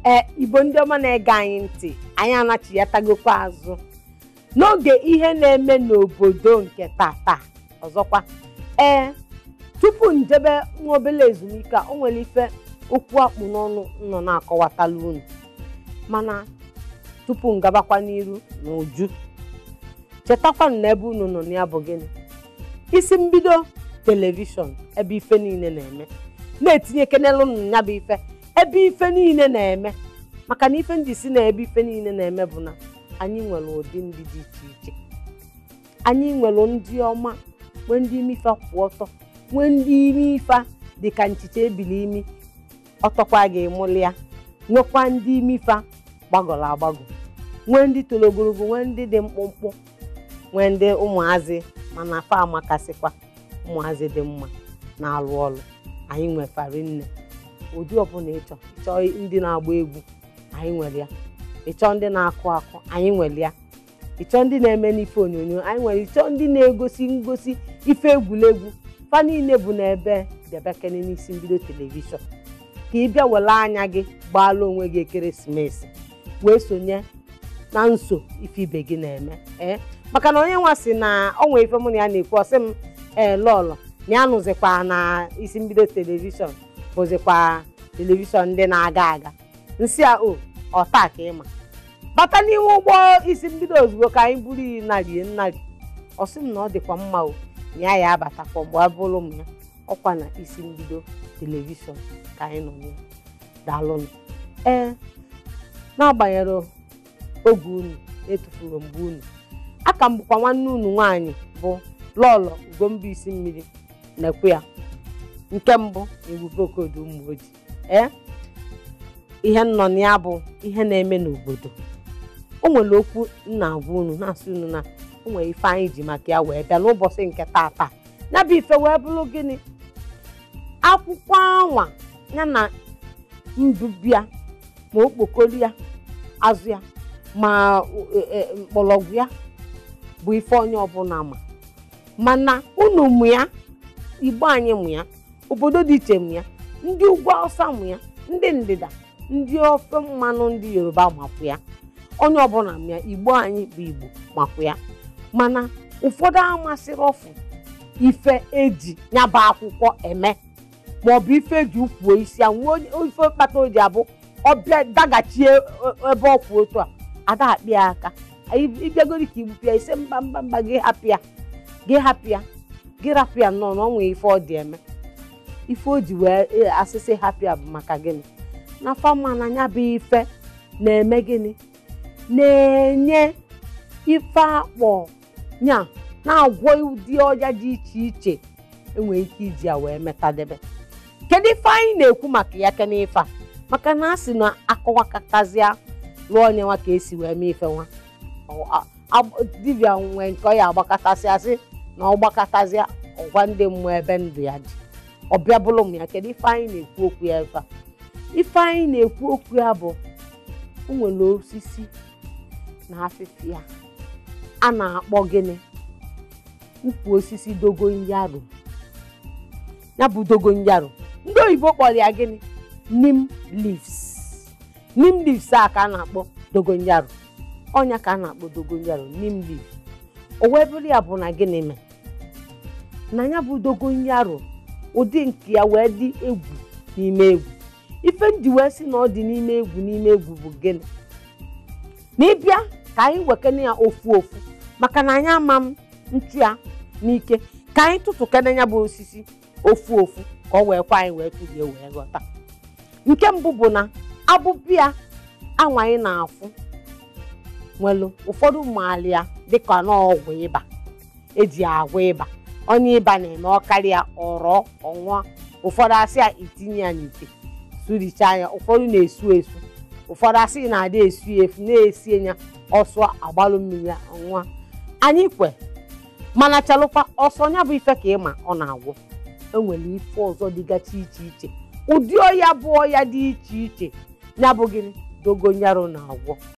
ee igbo ndị ọma na-ege anyị ntị anyị anachiatagokwa azụ n'oge ihe na-eme n'obodo nke tata ọzọkwa ee tupu njebe nwa obere ezumike a o nwere ife okwu akpụ n'ọnụ nọ na-akọwatala unu mana tupu ngabakwa n'iru na uju chetakwanụ na ebe unu nọ na ya bụ gịnị isi mbido telivishọn ebe ife niile na-eme na-etinye kenelu ya bụ ife ebe ife niile na-eme maka na ife ndị si na ebe ife niile na-eme bụ na anyị nwere ụdị ndị dị iche iche anyị nwere ndị ọma nwee ndị ime ife kwụ ọtọ nwee ndị ime ife dị ka nchicha ebili imi ọtọkwa ga-emụli ya nwekwa ndị ime ife gbagọrọ agbagọ nwee ndị toro ogologo nwee ndị dị mkpụmkpụ nwee ndị ụmụazị mana fa amakasịkwa ụmụazị dị mma na-alụ ọrụ anyị nwefari nne ụdị ọbụla ịchọ ịchọọ ndị na-agba egwu anyị nwere ya ịchọọ ndị na-akụ akụ anyị nwere ya ịchọọ ndị na-eme n'ife onyonyo anyị nwere ịchọọ ndị na-egosi ngosi ife egwuregwu fa niile bụ n'ebe debekene n'isi mbido telivishọn ka ị bịa were anya gị gbaala onwe gị ekeresimesi wee sonye na nso ife ibe gị na-eme ee maka na onye nwa si na ọ nwee ife mụ na ya na-ekwu ọsị m ee lọlọ na ya nụzikwa na isi mbido telivishọn bụzikwa telivishọn ndị na-aga aga nsị a o ọta ka ịma bata n'ime ụgbọ isi mbido ozugbo ka anyị buru iyi narie nnari ọ sị m na ọ dịkwa mma o na ya ya abatakwa mgbe abụrụ m ya ọkwa na isi mbido telivishọn ka anyị nọ ya daalụnụ ee n'agbanyeghị oge unu etufuru mgbe unu aka m bụkwa nwanne unu nwaanyị bụ lọlọ ugomba isi mmiri na-ekwe ya nke mbụ ebube okodo ụmụ ojii ee ihe nnọ na ya bụ ihe na-eme n'obodo o nwere okwu nna agwa unu na-asị unu na o nwere ife anyị ji maka ya wee bịa n'ụbọchị nke tata ya bụ ife wee bụrụ gịnị akwụkwọ anwa ya na mbubia ma okpokoro ya azụ ya ma mkpọrọgwụ ya bụ ife onye ọbụla ma mana unu mụ ya igbo anyị mụ ya obodo dị iche mụ ya ndị ugwu awụsa mụ ya ndị ndịda ndị ofe mmanụ ndị yoruba makwụ ya onye ọbụla mụ ya igbo anyị bụ igbo makwụ ya mana ụfọdụ amasịrị ọfụ ife eji nyaba akwụkwọ eme maọbụ ife eji ukwuo isi ya nwee ife kpata o ji abụ ọbịa dagachie ebe ọ kwụ otu a ada akpị ya aka ịbịagoro ka igbupụ ya ise mba mba mba gị hapụ ya gị hapụ ya gị rapụ ya nnọọ na ọ nwee ife ọ dị eme ife o ji wee asịsị hapụ ya bụ maka gịnị na fama na ya bụ ife na-eme gịnị na-enye ife akpọ nya na-agwọ ụdị ọja dị iche iche enwere ike iji ya wee metadebe kedu ife anyị na-ekwu maka ya kene ife a maka na a sị na akọwakatazịa lụọ onye nwa ka esi wee mee ife nwa dibịa nwee nke ọ ya agbakọtasị asị na ọ gbakọtazịa ọgwa ndị mmụọ ebe ndụ ya dị ọbịa bụrụ m ya kedu ife anyị na-ekwu okwu ya ebe a ife anyị na-ekwu okwu ya bụ o nwere osisi na afịfịa a na-akpọ gịnị ukwu osisi dogoyaro ya bụ dogoyaro ndị oyibo kpọrọ ya gịnị nim leaves nim leaves a ka a na-akpọ dogoyaro ọnya ka a na-akpọ dogoyaro nim leaf o wee bụrụ ya bụ na gịnị mee na ya bụ dogoyaro ụdị nke ya wee dị egwu n'ime egwu ife ndị wee sị na ọ dị n'ime egwu n'ime egwu bụ gịnị na ịbịa ka anyị wekene ya ofu ofu maka na anyị ama m ntu ya n'ike ka anyị tụtụkene ya bụ osisi ofu ofu ka ọ wee kwa anyị wee tụlie wee ghọta nke mbụ bụ na abụbịa anwa anyị na-afụ nwelu ụfọdụ maali ya dịka n'ọgwụ ịba eji agwọ ịba onye ịba na-eme ọkarịa ọrọ ọnwa ụfọdụ asị ya itinye ya n'ite suricha ya ụfọdụ na-esu esu ụfọdụ asị na-adị esu efu na-esi ya ọsọ agbalụ mmiri ya ọnwa anyị kwe mana chalụkwa ọsọ ya bụ ife ka ịma ọ na-agwọ enwere ife ọzọ dịgachi iche iche ụdị ọya bụ ọya dị iche iche ya bụ gịnị dogonyaro na-agwọ